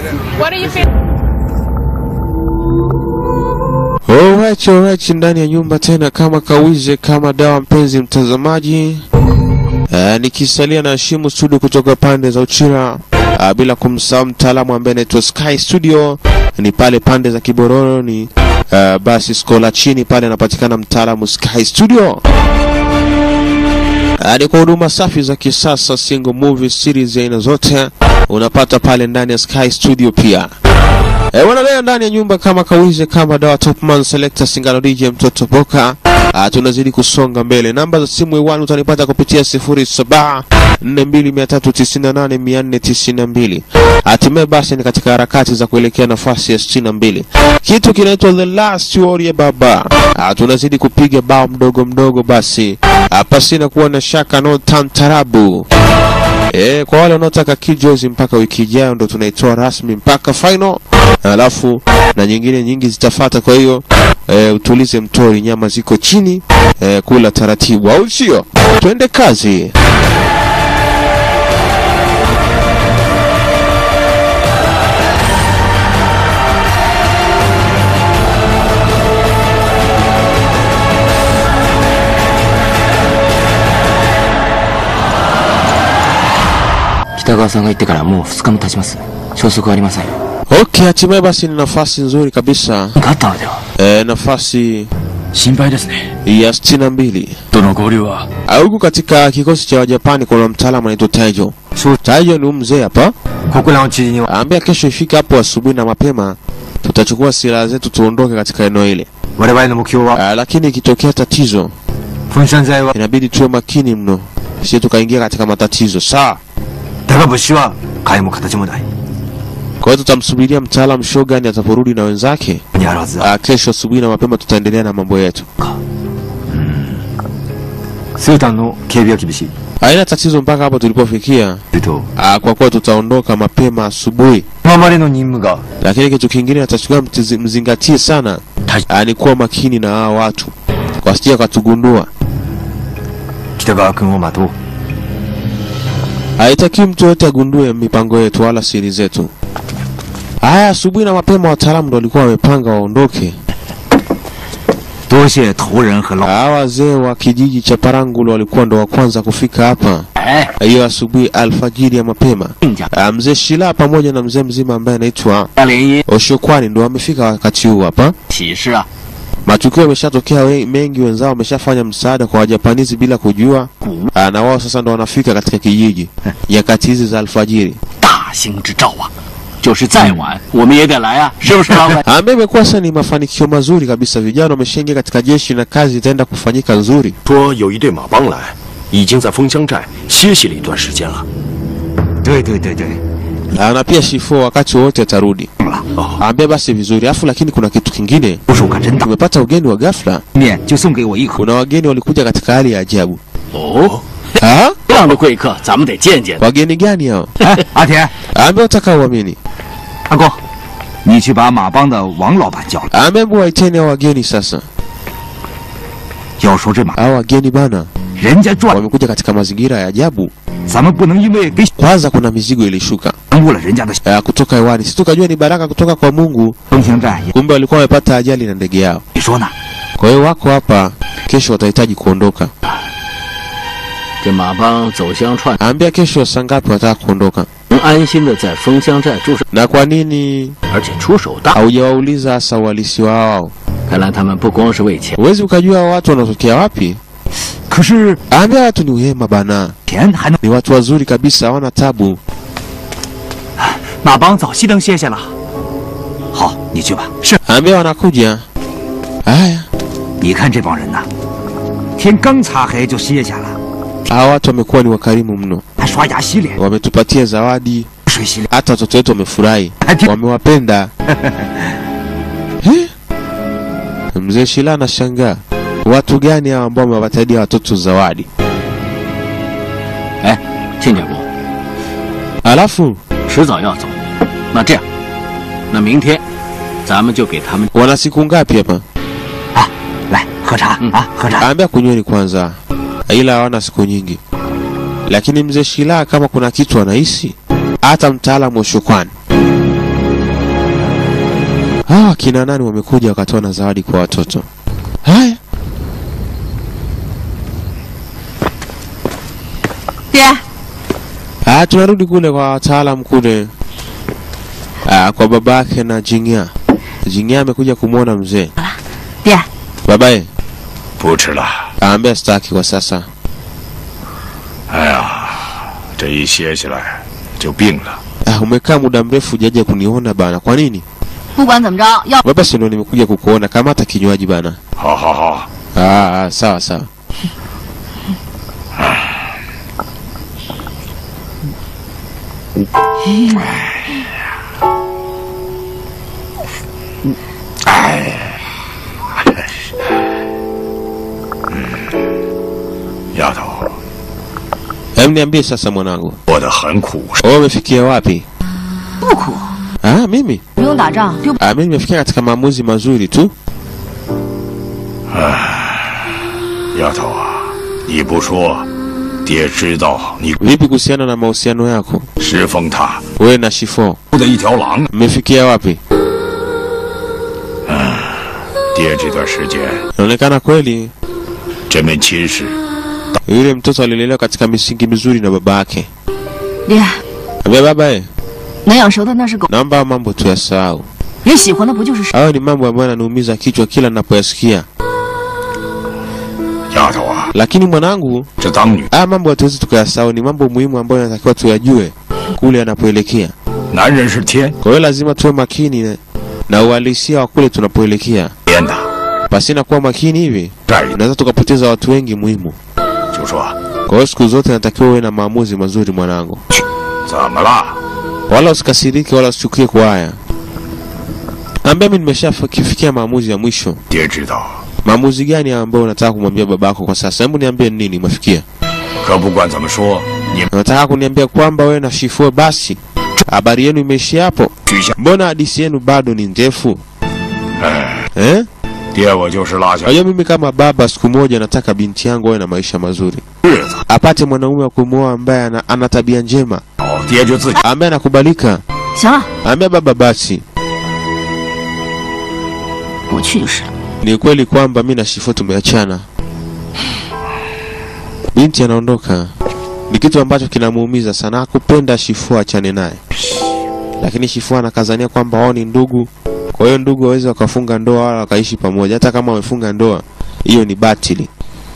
What are you feeling? Alright, alright, ndani ya nyumba tena kama kawize kama dawa, mpenzi mtazamaji. Uh, nikisalia na Shimu Studio kutoka pande za Uchira, uh, bila kumsahau mtaalamu ambaye anaitwa Sky Studio ni pale pande za Kibororo, ni uh, basi skola chini pale anapatikana mtaalamu Sky Studio. Uh, ni kwa huduma safi za kisasa, single movie series ya aina zote unapata pale ndani ya Sky Studio pia. E, wana leo ndani ya nyumba kama kawize kama dawa Topman Selector Singano DJ mtoto Boka. Ah, tunazidi kusonga mbele. Namba za simu iwani utanipata kupitia 07 4298492. Hatimaye basi ni katika harakati za kuelekea nafasi ya 62. Kitu kinaitwa The Last Warrior Baba. Ah, tunazidi kupiga bao mdogo mdogo basi. Ah, pasina kuwa na shaka no tantarabu. E, kwa wale wanaotaka kijozi mpaka wiki ijayo ndo tunaitoa rasmi mpaka final, alafu na nyingine nyingi zitafata. Kwa hiyo e, utulize mtori, nyama ziko chini e, kula taratibu, au sio? Twende kazi. 「北川さんが言ってからもう2日も経ちます消息はありません Okay, hatimaye basi ni nafasi nzuri kabisa 何かあったのでは e, nafasi 心配ですね ya 62 どの合流は huku katika kikosi cha Wajapani kuna mtaalamu anaitwa Taijo. Taijo ni huyu mzee hapa 国乱を知事には Ambia kesho ifike hapo asubuhi na mapema, tutachukua silaha zetu tuondoke katika eneo ile. 我々の目標は Ah, lakini ikitokea tatizo 粉山剤は inabidi tuwe makini mno, sisi tukaingia katika matatizo. Sawa. だが物資は替えも形もない Kwa hiyo tutamsubiria mtaalamu Shogun ataporudi na wenzake. にあるはずだ Ah, kesho asubuhi na mapema tutaendelea na mambo yetu. スータンの警備は厳しい Haina tatizo mpaka hapo tulipofikia. すると Ah, kwa kuwa tutaondoka mapema asubuhi, 今までの任務が lakini kitu kingine natakiwa mtizi- mzingatie sana ah, ni kuwa makini na hao watu wasije wakatugundua. 北川君を待とう Haitakiwi mtu yote agundue mipango yetu wala siri zetu. Haya, asubuhi na mapema wataalamu ndo walikuwa wamepanga waondoke. 多谢头人和老 Hawa wazee wa kijiji cha Parangulo walikuwa ndo wa kwanza kufika hapa 哎 hiyo asubuhi alfajiri ya mapema. 亲家 Ah, Mzee Shila pamoja na mzee mzima ambaye anaitwa 大联姻 Oshokwani ndo wamefika wakati huu hapa. 喜事啊 Matukio yameshatokea we- mengi, wenzao wameshafanya msaada kwa Wajapanizi bila kujua. Ah, na wao sasa ndo wanafika katika kijiji nyakati hizi za alfajiri. 大兴之兆啊就是再晚我们也得来啊是不是老板 ambaye imekuwa sasa ni mafanikio mazuri kabisa. Vijana wameshaingia katika jeshi na kazi itaenda kufanyika nzuri. 说有一队马帮来，已经在枫香寨歇息了一段时间了。 对对对对 Ah, na pia Shifo wakati wowote atarudi. Ambia basi vizuri. Afu lakini kuna kitu kingine, 部署可真大 tumepata ugeni wa ghafla. 面就送给我一口 Kuna wageni walikuja katika hali ya ajabu. 哦 Ha? 这样的贵客咱们得见见 Wageni gani hao? 哎阿田 Ambia utaka uamini. 阿公你去把马帮的王老板叫来 Ambia hebu waiteni hao wageni sasa. 要说这马 Hao wageni bana 人家赚 wamekuja katika mazingira ya ajabu. 咱们不能因为给 Kwanza kuna mizigo ilishuka 耽误了人家的 uh, kutoka hewani. Sisi tukajua ni baraka kutoka kwa Mungu, 枫香寨也 kumbe walikuwa wamepata ajali na ndege yao. 你说呢 Kwa hiyo wako hapa, kesho watahitaji kuondoka. 这马帮走乡串 Ambia kesho saa ngapi wataka kuondoka, 能安心的在枫香寨住上 na kwa nini 而且出手大 haujawauliza hasa uhalisi wao? 看来他们不光是为钱 Huwezi ukajua hao watu wanatokea wapi. 可是 Ambia watu ni wema bana, 钱还能 ni watu wazuri kabisa, hawana tabu. 马帮早熄灯歇歇了好你去吧是 Ambia wanakuja. Haya, 你看这帮人呐天刚擦黑就歇下了 hawa watu wamekuwa ni wakarimu mno, 还刷牙洗脸 wametupatia zawadi, 水洗脸 hata watoto wetu wamefurahi, 还挺 wamewapenda. Eh? Mzee Shila anashangaa watu gani hao ambao wamewatadia watoto zawadi, 哎亲家公 alafu 迟早要走那这样那明天咱们就给他们 wana siku ngapi hapa? 啊来喝茶、啊喝茶 Ambia kunyweni kwanza, ila hawana siku nyingi. Lakini mzee Shila kama kuna kitu anahisi, hata mtaalamu wa shukrani hawa kina nani wamekuja wakatoa na zawadi kwa watoto. Haya, 爹， ah, tunarudi kule kwa wataalam kule ah, kwa babake na Jingya. Jingya amekuja kumwona mzee. 爹， Babaye 不吃了。 aambia staki kwa sasa. 哎呀，这一歇下来就病了。 Ah, umekaa muda mrefu hujaja kuniona bana, kwa nini? 不管怎么着，要 Baba, si ndo nimekuja kukuona, kamata kinywaji bana. 好好好， Ah, ah, sawa sawa. Eh 丫头， Hem, niambie sasa mwanangu, 过得很苦。 wewe umefikia wapi? 不苦， Ah, mimi 不用打仗，就 ah, mimi nimefikia katika maamuzi mazuri tu. 丫头啊，你不说，爹知道你 Vipi kuhusiana na mahusiano yako 石峰他 wewe na Shifo, 的一条狼。 mmefikia wapi? 爹这段时间 Inaonekana kweli 这门亲事 yule mtoto alilelewa katika misingi mizuri na baba yake. 爹， Ambia baba eh, 能养熟的那是狗， naomba haya mambo tuyasahau. 人喜欢的不就是？ Hayo ni mambo ambayo yananiumiza kichwa kila ninapoyasikia. 丫头啊， Lakini mwanangu, 这当女 haya mambo hatuwezi tukayasahau, ni mambo muhimu ambayo yanatakiwa tuyajue kule yanapoelekea. 男人是天 Kwa hiyo lazima tuwe makini na- na uhalisia wa kule tunapoelekea. 编的， Pasina kuwa makini hivi, 这儿 unaweza tukapoteza watu wengi muhimu. 就说 Kwa hiyo siku zote natakiwa uwe na maamuzi mazuri mwanangu, 怎么了？ wala usikasirike wala usichukie kwa haya. Ambia mimi nimeshafikia maamuzi ya mwisho. 爹知道， Maamuzi gani ambayo unataka kumwambia babako kwa sasa? Hebu niambie ni nini umefikia. 可不管怎么说，你 Unataka kuniambia kwamba wewe na Shifue basi habari yenu imeishia hapo? 取消。 Mbona hadithi yenu bado ni ndefu 哎， eh? 爹我就是落下 Unajua mimi kama baba, siku moja nataka binti yangu awe na maisha mazuri, 日子， apate mwanaume wa kumwoa ambaye ana, ana tabia njema, 哦，爹就自己 ambaye anakubalika. 行了， Ambia baba basi, 我去就是了。 ni kweli kwamba mi na Shifue tumeachana. Binti anaondoka, ni kitu ambacho kinamuumiza sana. Hakupenda Shifue achane naye, lakini Shifue anakazania kwamba wao ni ndugu, kwa hiyo ndugu waweze wakafunga ndoa wala wakaishi pamoja. Hata kama wamefunga ndoa, hiyo ni batili.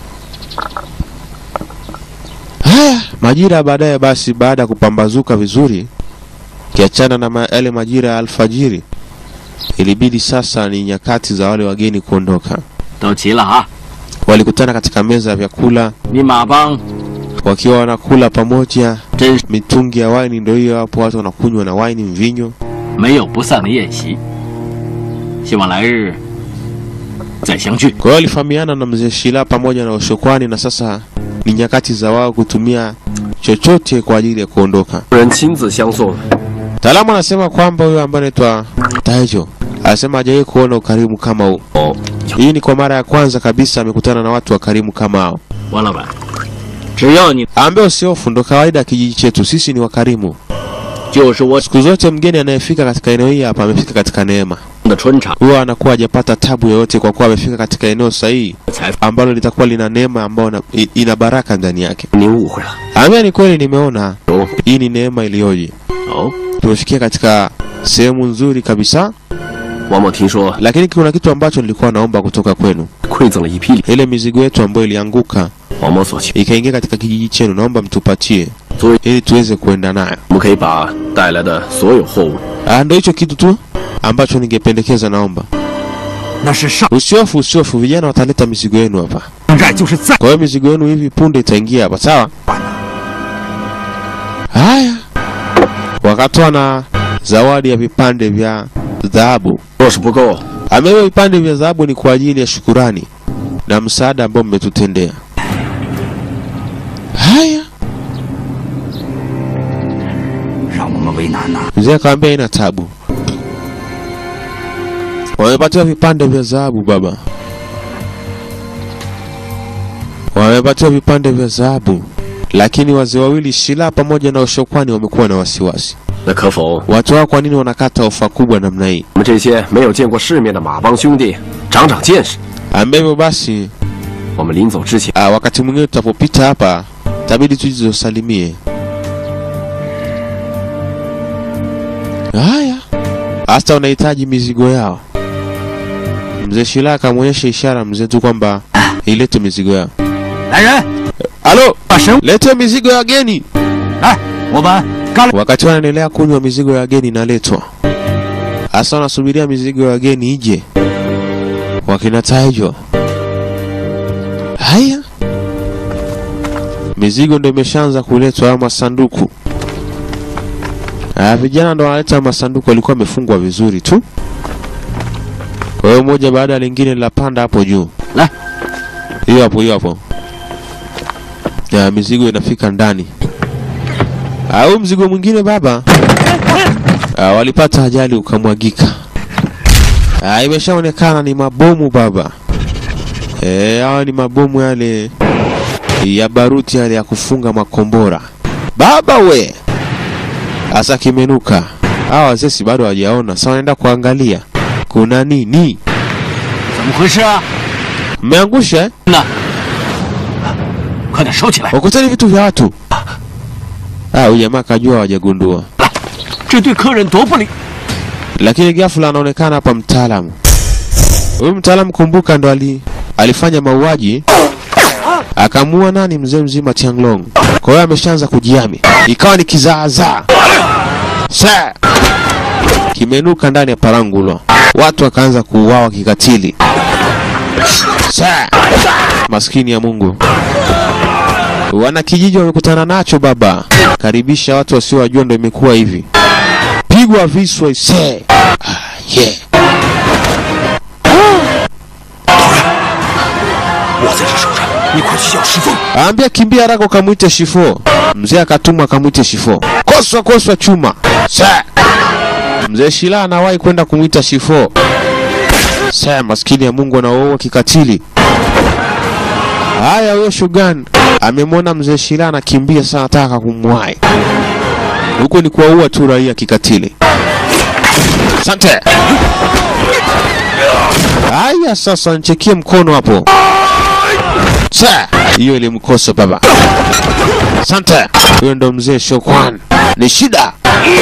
Haya, majira baadaye, basi baada ya kupambazuka vizuri, kiachana na ma, yale majira ya alfajiri, ilibidi sasa ni nyakati za wale wageni kuondoka. 都齐了啊！ Walikutana katika meza ya vyakula 你马帮 wakiwa wanakula pamoja. 真是 Mitungi ya waini ndio hiyo hapo, watu wanakunywa na waini mvinyo. 没有不散的宴席，希望来日再相聚。 Kwa hiyo walifahamiana na mzee Shila pamoja na Ushokwani, na sasa ni nyakati za wao kutumia chochote kwa ajili ya kuondoka. 人亲自相送， Mtaalamu anasema kwamba huyo ambaye anaitwa Taijo anasema hajawahi kuona ukarimu kama huu. 哦， Hii ni kwa mara ya kwanza kabisa amekutana na watu wakarimu kama hao. 王老板，只要你 Ambaye usiofu, ndo kawaida ya kijiji chetu, sisi ni wakarimu. 就是我 Siku zote mgeni anayefika katika eneo hili hapa amefika katika neema, 的春场 huwa anakuwa hajapata tabu yoyote, kwa kuwa amefika katika eneo sahihi 才 ambalo litakuwa lina neema ambayo na- i- ina baraka ndani yake. 您误会了。 Ambia ni kweli, nimeona 哦， hii ni neema iliyoje. 哦， Tumefikia katika sehemu nzuri kabisa, 王某听说 lakini kuna kitu ambacho nilikuwa naomba kutoka kwenu. 馈赠了一批礼， Ile mizigo yetu ambayo ilianguka 王某所求， ikaingia katika kijiji chenu, naomba mtupatie 所以 ili tuweze kuenda nayo. 我们可以把带来的所有货物 Ah, Ndio hicho kitu tu ambacho ningependekeza, naomba 那是上 usiofu, usiofu, vijana wataleta mizigo yenu hapa. 寨就是在 Kwa hiyo mizigo yenu hivi punde itaingia hapa, sawa? Haya, wakatoa na zawadi ya vipande vya dhahabu. 若是不够， Amewa vipande vya dhahabu ni kwa ajili ya shukurani na msaada ambao mmetutendea. Haya, 让我们为难呐、 mzee akamwambia ina tabu. Wamepatiwa vipande vya dhahabu baba, wamepatiwa vipande vya dhahabu, lakini wazee wawili Shila pamoja na Ushokwani wamekuwa na wasiwasi. 那可否 watu wao kwa nini wanakata ofa kubwa namna hii? 我们这些没有见过世面的马帮兄弟长长见识？ Ambavyo basi 我们临走之前， ah, wakati mwingine tutapopita hapa tabidi tujizosalimie. Haya, hasa wanahitaji mizigo yao. Mzee Shila akamwonyesha ishara mzee tu kwamba ilete mizigo yao. 来人， Halo, 把神 lete mizigo ya wageni. 来，我们干了。 Wakati wanaendelea kunywa, mizigo ya wageni inaletwa. Hasa wanasubiria mizigo ya wageni ije. Wakina Taijo. Haya, mizigo ndo imeshaanza kuletwa, haya masanduku. Ah, vijana ndo wanaleta masanduku, walikuwa wamefungwa vizuri tu. Kwa hiyo moja baada ya lingine linapanda hapo juu. La. Hiyo hapo, hiyo hapo. Ya mizigo inafika ndani. Au mzigo mwingine baba. Ah, walipata ajali ukamwagika. Ah, imeshaonekana ni mabomu baba. Eh, hawa ni mabomu yale ya baruti yale ya kufunga makombora. Baba we. Asa kimenuka. Hawa wazee si bado hawajaona. Sasa wanaenda kuangalia. Kuna nini? 怎么回事啊？ Mmeangusha eh? 那，快点收起来！ Wakutani vitu vya watu. Ah, huyu jamaa kajua hawajagundua. 这对客人多不礼。 lakini ghafla anaonekana hapa mtaalamu. Huyu mtaalamu kumbuka, ndo ali, alifanya mauaji akamuua nani, mzee mzima Tianglong. Kwa hiyo ameshaanza kujiami, ikawa ni kizaazaa Sa! kimenuka ndani ya Parangulo, watu wakaanza kuuawa kikatili. Sa! maskini ya Mungu, wana kijiji wamekutana nacho baba, karibisha watu wasiowajua, ndo imekuwa hivi pigwa viswa ise. Ah, yeah. 我在这守着，你快去叫石峰。 Aambia kimbia haraka ukamwite Shifo. Mzee akatumwa akamwite Shifo. Koswa koswa chuma. Sa. Mzee Shila anawahi kwenda kumwita Shifo. Sa, maskini ya Mungu anaoa kikatili. Haya, huyo Shugan amemwona mzee Shila anakimbia sana, anataka kumwahi. Huko ni kuwaua tu raia kikatili. Asante. Haya, sasa nchekie mkono hapo. Sa, hiyo ilimkosa baba. Asante. Huyo ndo mzee Shokwan. Ni shida.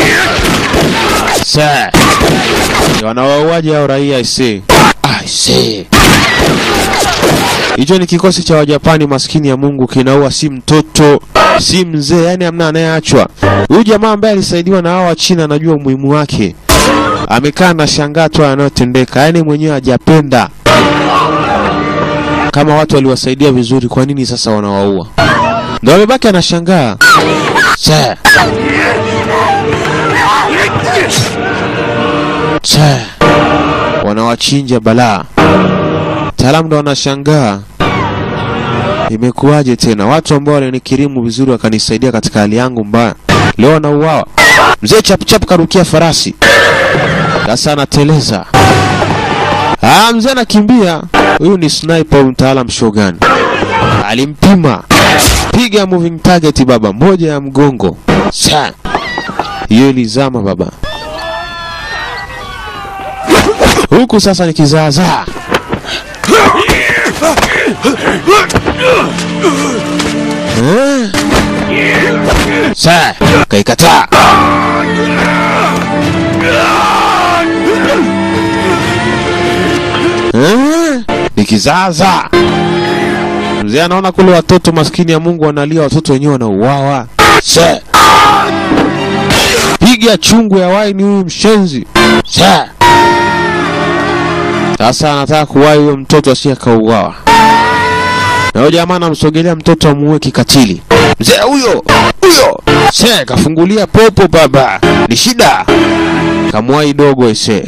Sa. Wanawauaji hao raia isi. I see. Hicho ni kikosi cha Wajapani maskini ya Mungu kinaua si mtoto, si mzee, yani hamna anayeachwa. Huyu jamaa ambaye alisaidiwa na hao wa China anajua umuhimu wake. Amekaa na shangaa tu yanayotendeka, yani mwenyewe hajapenda kama watu waliwasaidia vizuri, kwa nini sasa wanawaua? Ndio amebaki anashangaa. Sa. Sa. Wanawachinja balaa. Taalamu ndo wanashangaa. Imekuwaje tena? Watu ambao walinikirimu vizuri wakanisaidia katika hali yangu mbaya, leo wanauawa. Mzee chapuchapu karukia farasi, sasa anateleza. Ah, mzee anakimbia. Huyu ni sniper, huyu mtaalam Shogun alimpima, piga moving target baba, moja ya mgongo. Sa hiyo ilizama baba. Huku sasa ni kizaazaa. Eh? Sa kaikataa. Eh? Ni kizaazaa. Mzee anaona kule watoto maskini ya Mungu wanalia, watoto wenyewe wanauawa. Sa piga chungu ya waini huyu mshenzi. Sa sasa anataka kuwahi huyo mtoto asiye akauawa. Na huyo jamaa anamsogelea mtoto amuue kikatili. Mzee huyo huyo se kafungulia popo baba, ni shida. Kamwahi dogo ise.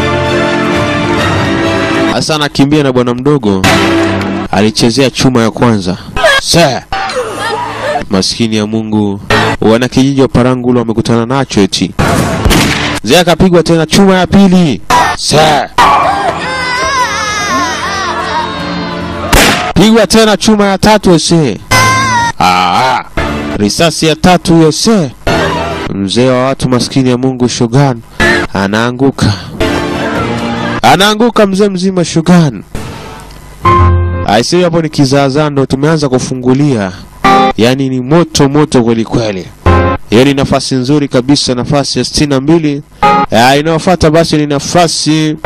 Sasa anakimbia na bwana mdogo alichezea chuma ya kwanza. Se maskini ya Mungu, wana kijiji wa Parangulo wamekutana nacho eti. Mzee akapigwa tena chuma ya pili. Se pigwa tena chuma ya tatu ese. Ah, risasi ya tatu hiyo se. mzee wa watu maskini ya Mungu Shogun anaanguka, anaanguka mzee mzima Shogun. Aisee, hapo ni kizaazaa ndo tumeanza kufungulia, yaani ni moto moto kweli kweli. Hiyo ni nafasi nzuri kabisa, nafasi ya sitini na mbili. Ah, Inayofuata basi ni nafasi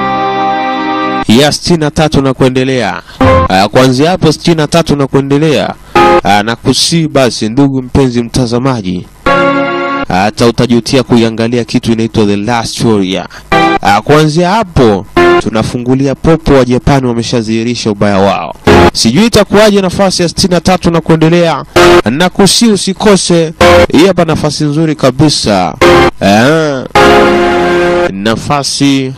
ya sitini na tatu na kuendelea. Ah, Kuanzia hapo sitini na tatu na kuendelea, ah, na kusii basi, ndugu mpenzi mtazamaji, hata utajutia kuiangalia kitu inaitwa The Last Warrior. Ah, Kuanzia hapo tunafungulia popo wa Japani wameshadhihirisha ubaya wao. Sijui itakuwaje nafasi ya sitini na tatu na kuendelea, na kusi usikose. Hii hapa nafasi nzuri kabisa ah, nafasi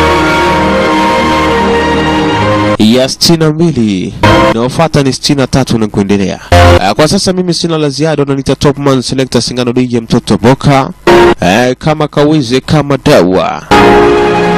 ya sitini na mbili inayofuata ni sitini na tatu na kuendelea. Ah, Kwa sasa mimi sina la ziada, unaniita Topman Selector Singano DJ mtoto Boka, eh, kama kawize kama dawa